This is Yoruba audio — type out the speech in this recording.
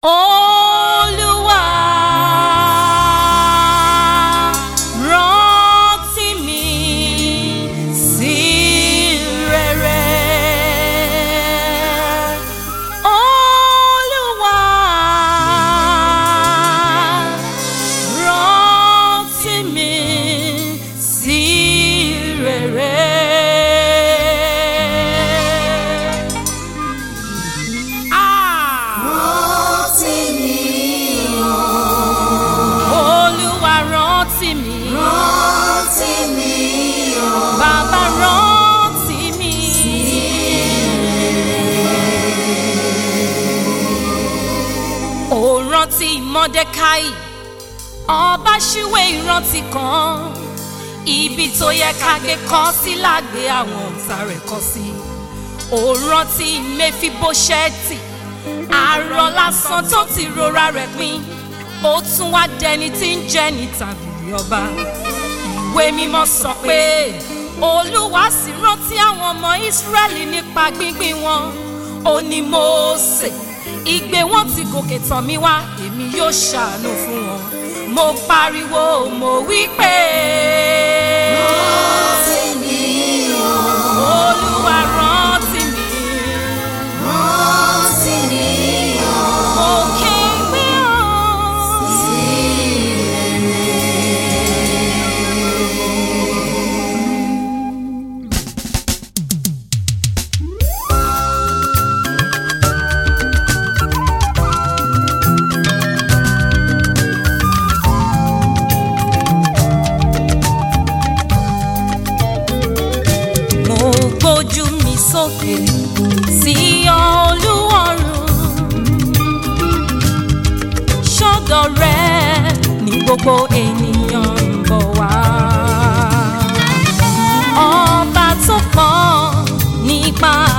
Olúwa rántí mi sí rere. Olúwa rántí mi sí rere. Ah! rántí mi o Olúwa rántí mi. rántí mi o Bàbá rántí mi. Ó rántí Mọ́dékáì, ọba ṣíwé ìrántí kan. Ibi tó yẹ ká gbé kọ́ sí lágbé àwọn ọ̀tá rẹ̀ kọ́ sí. Ó rántí Mẹ́fíbóṣẹ́tì, àárọ̀ lásán tó ti rora rẹ̀ pin. Ó tún wá dẹni tí ń jẹ́ ní tàbí ọba ìwé mímọ́ sọ pé olúwa sì rántí àwọn ọmọ ìsírẹ́lì nípa gbíngbìn wọn ó ní mósè ìgbé wọn ti gòkè tàn mí wá èmi yóò ṣàánú fún wọn mo pariwo mo wí pé rántí mi o olúwa rántí mi rántí mi o mo ké gbé ọ. mo gbójú mi sókè sí olúwarùn sọ́dọ̀ rẹ ní gbogbo ènìyàn ń bọ̀ wá ọba tó pọ̀ nípa